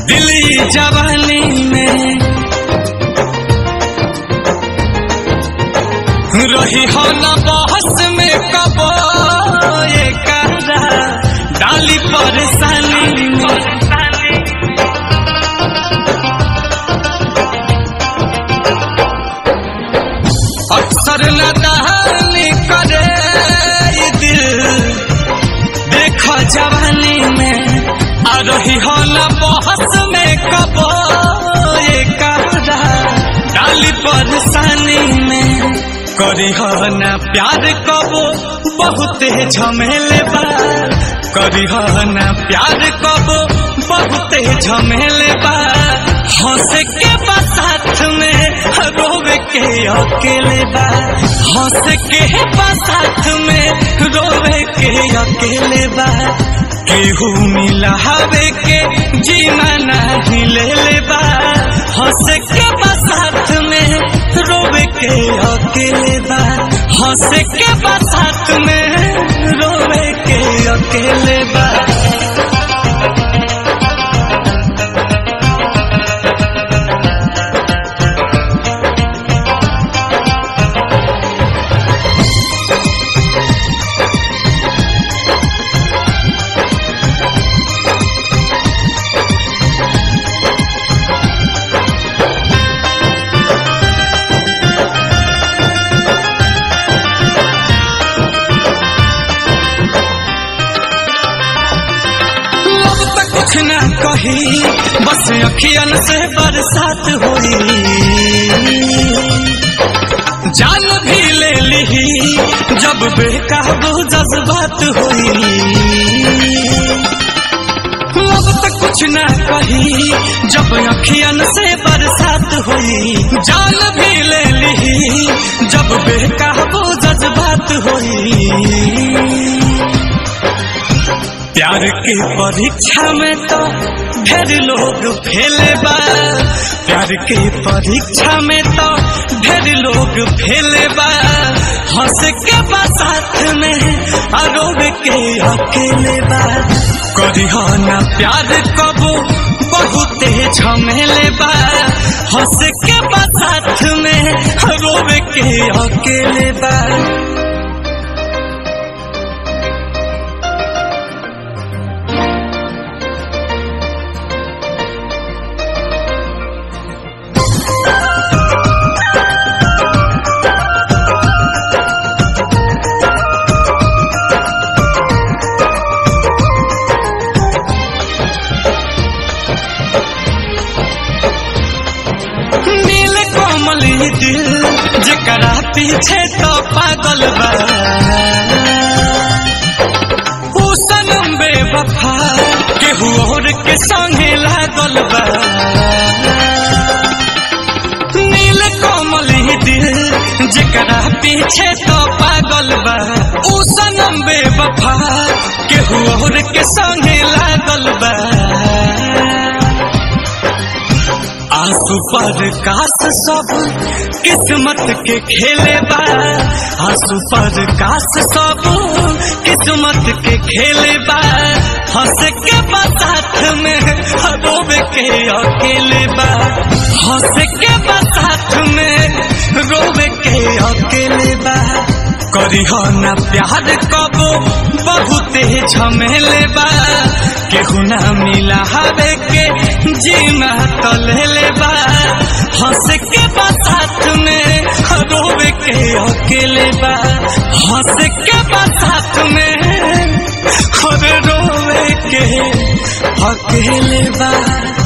दिल्ली जवानी में रही हो न बहस में कबो ये करा डाली परेशानी में अक्सर न दहानी करे ये दिल देख जवानी में आ रही हो न बहस में कबो ये करा डाली परेशानी में करी हो न प्यार कबो बहुत झमेले बा करी हो न प्यार कबो बहुत झमेले बा हंस के बा साथ में रोवे के अकेले बा हंस के बा साथ में रोवे के अकेले बा केहू मिला हवे के जीना नहीं ले ले बा हंस के बा साथ में रोवे के अकेले बा हंस के बा साथ में रोवे के अकेले बा अब तक कुछ ना कही बस अखियन से बरसात हुई जान भी ले ली जब बेकाबू जज्बात हुई अब तक कुछ ना कही जब अखियन से बरसात हुई जान भी ले ली जब बेकाबू जज्बात हुई प्यार के परीक्षा में तो ढेर लोग फेले बा प्यार के परीक्षा में तो ढेर लोग फेले बा हंस के बा साथ में अरोब के अकेले बा करी हो ना प्यार कबो बहुत झमेले बा हंस के बा साथ में अरोब के अकेले बा नील कोमल ये दिल जकरा पीछे तो पागल बा ऊ सनम बेवफा केहू और के संगे लागल बा नील कोमल ये दिल जकरा पीछे तो पागल बा ऊ सनम बेवफा केहू और के संगे लागल बा आंसू पर काश सब किस्मत के खेले बा आंसू पर काश सब किस्मत के खेले बा हंस के बा साथ में रोब के अकेले बा हंस के बा साथ में रोब के अकेले बा करी हो ना प्यार कबो बहुत झमेले बा केहू ना मिला हवे के जीना तो ले ले बा हंस के बा साथ में रोवे के अकेले बा हंस के बा साथ में और रोवे के अकेले बा